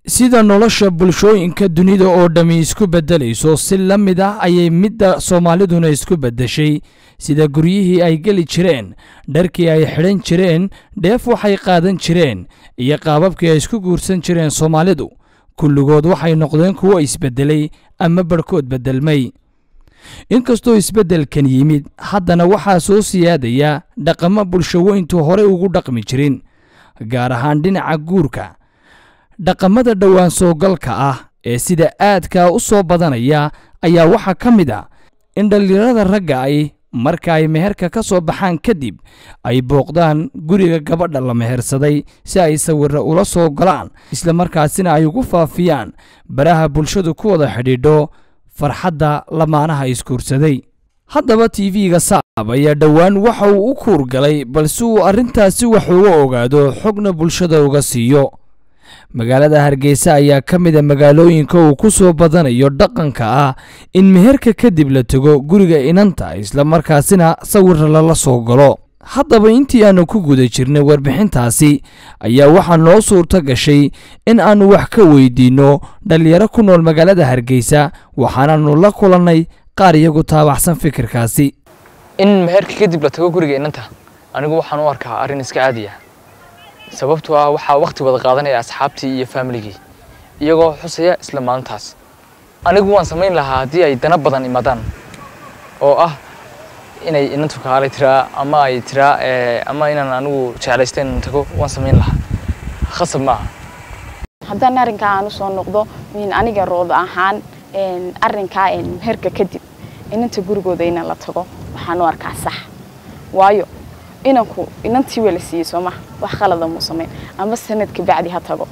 sida nolosha bulshooyinka dunida oo dhammi isku beddelayso si la mid ah ayay midda soomaaliduna isku beddeshay sida guryihii ay geli jireen dharkii ay xidhan jireen dheef waxay qaadan jireen iyo qaababkii ay isku guursan jireen soomaalidu kulligood waxay noqdeen kuwo isbeddelay ama barhkood beddelmay inkastoo isbeddelkan yimid haddana waxaa soo siyaadaya dhaqamo bulshaweyntu horey ugu dhaqmi jirin gaar ahaan dhinaca guurka dhaqamada dhowaan soogalka ah ee sida aadkaa u soo badanaya ayaa waxaa ka mid a in dhallinyarada ragga ay marka ay meherka ka soo baxaan kadib ay booqdaan guriga gabadha la mehersaday si ay sawirra ula soo galaan islamarkaasina ay ugu faafiyaan baraha bulshadu ku wada xidhiidho farxadda lamaanaha isguursaday haddaba tv-ga saab ayaa dhowaan waxa uu u kuurgalay balse uu arrintaasi wax uga ogaado xogna bulshada uga siiyo magaalada hargeysa ayaa ka mid a magaalooyinka uu ku soo badanayo dhaqanka ah in meherka kadib la tego guriga inanta islamarkaasina sawirra lala soo galo haddaba intii aannu ku guda jirnay warbixintaasi ayaa waxaa noo suurto gashay in aannu wax ka weydiinno dhallinyaro ku nool magaalada hargeysa waxaanaannu la kulannay qaar iyagu taabaxsan fikirkaasi in meherka kadib la tago guriga inanta anigu waxaan u arkaa arrin iska caadi ah sababtoo ah waxaa waqti wada qaadanaya asxaabtii iyo faamiligii iyagoo xusaya isla maalintaas anigu waan samayn lahaa haddii ay dana badan imaadaan oo ah inay inantu kaalay tiraa ama ay tiraa ama inaan anigu jeclaysta inaan tago waan samayn lahaa khasab ma aha haddaan arrinkaa aan usoo noqdo min aniga rood ahaan arrinkaa meherka kadib inanta gurigooda inaan la tago waxaan u arkaa sax waayo inanku inantii waa la siiyey soo maha wax qalada muu samayn ama sanadka bacdi ha tago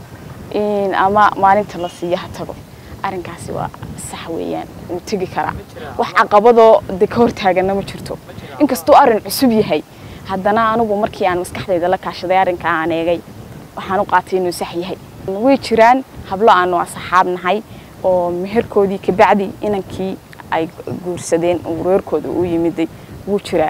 ama maalinta la siiyo ha tago arrinkaasi waa sax weeyaan wuu tegi karaa wax caqabadoo de ka hortaagana ma jirto inkastuu arrin cusub yahay haddana anigu markii aan maskaxdayda la kaashaday arrinkaa aan eegay waxaan u qaatay inuu sax yahay way jiraan hablo aanu asxaab nahay oo meherkoodii kabacdi inankii ay guursadeen reerkooda u yimiday wuu jiraa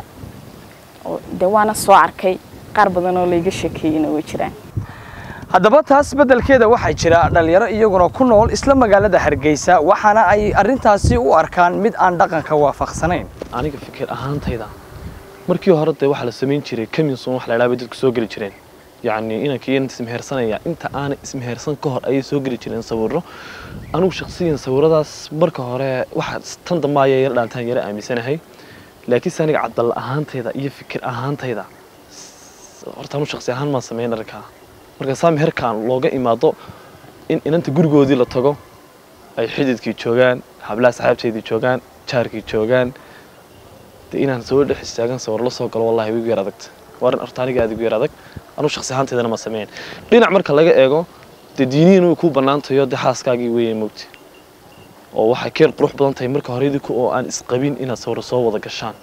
de waana soo arkay qaar badan oo layga sheekeeyeyna way jiraan haddaba taas beddelkeeda waxaa jira dhallinyaro iyaguna ku nool isla magaalada hargeysa waxaana ay arrintaasi u arkaan mid aan dhaqanka waafaqsanayn aniga fikir ahaantayda markii hore dee waxaa la samayn jiray kaminson wax la idhaha bay dadku soo geli jireen yacni inankii inta ismehersanaya inta aanay ismehersan ka hor ayay soo geli jireen sawirro anigu shakhsiyan sawirradaas marka hore waxa tan dambe ayaa yara dhaantaan yara aaminsanahay laakiinse aniga cadal ahaantayda iyo fikir ahaantayda horta anu shaksi ahaan maan samayn arrinkaa marka saa meherkaan looga imaado in inanta gurigoodii la tago ay xididkii joogaan hablaha saxaabteedii joogaan jaarkii joogaan dee inaan soo dhex istaagan sawir la soo galo wallahi wigu yar adagta waa arrin horta aniga aad igu yar adag anu shaksi ahaantaydana ma samayn dhinac marka laga eego dee diinihiin way kuu bannaantayo dee xaaskaagii weeye moogti oo waxay keen qurux badan tahay marka hore idinku oo aan isqabin inaad sawir soo wada gashaan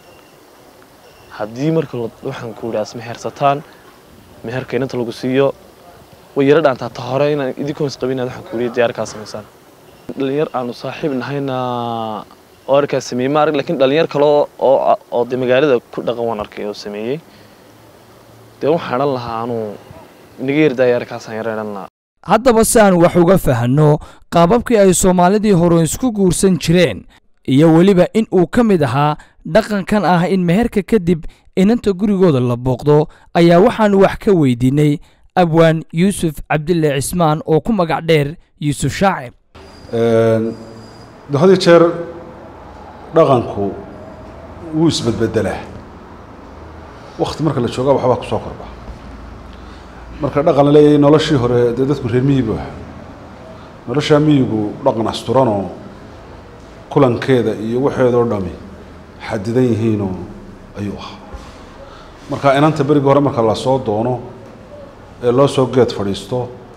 haddii marka waxaan ku idhaas mehersataan meherka inanta lagu siiyo way yara dhaantaa ta hore inaan idinkoon isqabin inaad waxaan ku idhi diyaarkaa samaysaan dhalinyar aanu saaxiib nahayna oo arkaa sameeyey ma arag laakiin dhalinyar kale oo oo dee magaalada ku dhaqan waan arkay oo sameeyey dee waxaan odhan lahaa anuu inaga yardaaya arkaasaan yara idhan lahaa haddaba si aan wax uga fahanno qaababkii ay soomaalidii hore isku guursan jireen iyo weliba in uu ka mid ahaa dhaqankan ah in meherka kadib inanta gurigooda la booqdo ayaa waxaannu wax ka weydiinay abwaan yuusuf cabdille cismaan oo ku magac dheer yuusuf shaacir had iyo jeer dhaqanku wuu isbedbedelaa wakti marka la joogaa waxbaa ku soo korba marka dhaqan la leeyahay noloshii hore dee dadku reer miyigu ah noloshaa miyigu dhaqan asturanoo kulankeeda iyo waxeedoo dhami xadidan yihiinoo ayuu ahaa marka inanta berigii hore marka lasoo doono ee loo soo geed fadhiisto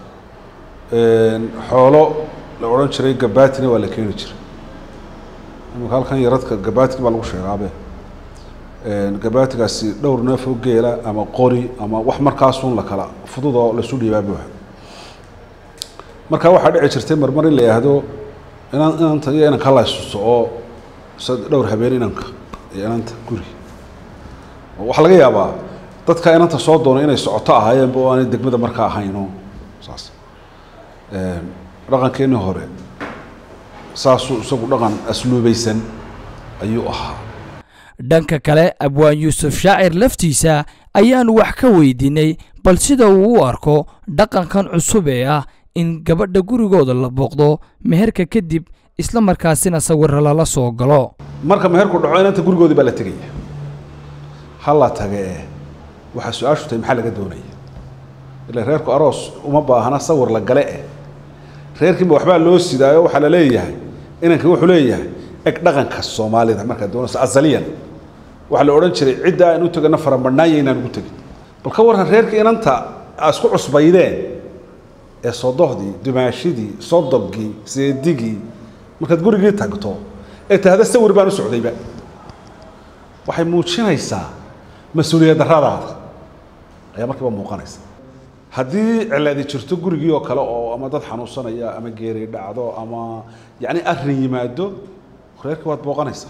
xoolo la odhan jiray gabaatina waa la keeni jiray imaka halkan yaradka gabaatigi baa lagu sheegaabe gabaatigaasi dhowr neef oo geela ama qori ama wax markaasun la kala fudud oo lasu dhiibaa buuxa marka waxaa dhici jirtay marmar in la yidhaahdo inan inanta iyo inanka la isuso oo dhowr habeen inanka iyo inanta guri waxaa laga yaabaa dadka inanta soo doona inay socoto ahaayeenba oo aanay degmada markaa ahayn oo saas dhaqankeennii hore saasuu isagu dhaqan asluubaysan ayuu ahaa dhanka kale abwaan yuusuf shaacir laftiisa ayaanu wax ka weydiinay bal sida uu u arko dhaqankan cusub ee ah in gabadha gurigooda la booqdo meherka kadib isla markaasina sawirra lala soo galo marka meherku dhaco inanta gurigoodii baa la tegaya ha la tage ee waxaa su-aashu tahay maxaa laga doonaya ila reerku aroos uma baahna sawir la gale eh reerkiinba waxbaa loo sidaayo waxaa la leeyahay inankii wuxuu leeyahay eg dhaqanka soomaalida markaad doonayso asaliyan waxaa la odhan jiray cidda aan u tegana faramadhnaanya inaan ugu tegin bal ka warran reerkii inanta aa isku cusbaydeen ee sodohdii dumaashidii sodogii seedigii markaad gurigii tagto ee tahda sawir baan u socdayba waxay muujinaysaa mas-uuliyad darradaada ayaa markiiba muuqanaysa haddii cilaadi jirto gurigii oo kale oo ama dad xanuunsanaya ama geeri dhacdo ama yacni arrin yimaado reerkii waad booqanaysaa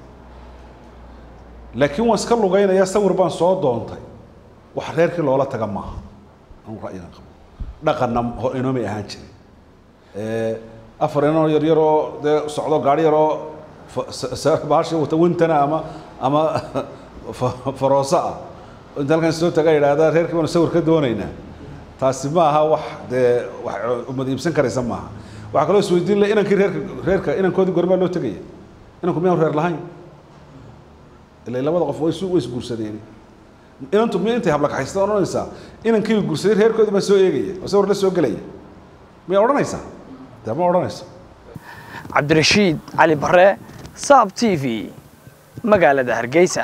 laakiin waan iska lugaynaya sawir baan soo doontay wax reerkii loola taga maaha anu ra'yigan qabo dhaqanna ho- inoomay ahaan jirin afar inoo yar yaroo dee socdo gaari yaroo bahasha wata wintana ama ama fa- farooso ah inta halkan soo taga yidhaahda reerkii baanu sawir ka doonaynaa taasi ma aha wax dee wax umad iibsan karaysa maaha waxaa kaloo isweydiin leh inankii reerka reerka inankoodii gormaa loo tegaya inanku miyaan reer lahayn ilaa labada qof way isu way isguursadeen inantu miya intay hablakaxaysta odhanaysaa inankii guursaday reerkoodii baa soo eegaya oo sawir la soo gelaya miyaa odhanaysaa dee ma odhanayso cabdirashiid cali bare saab t v magaalada hargeysa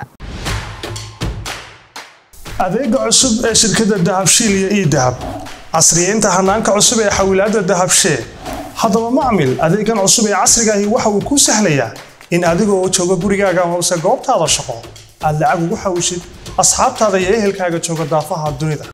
adeega cusub ee shirkadda dahabshiil iyo idahab casriyeynta hanaanka cusub ee xawilaadda dahabshee haddaba macmil adeegan cusub ee casrigaahi waxa uu kuu sahlayaa in adigoo jooga gurigaaga hoose goobtaada shaqo aad lacag ugu xawishid asxaabtaada iyo ehelkaaga jooga daafaha dunida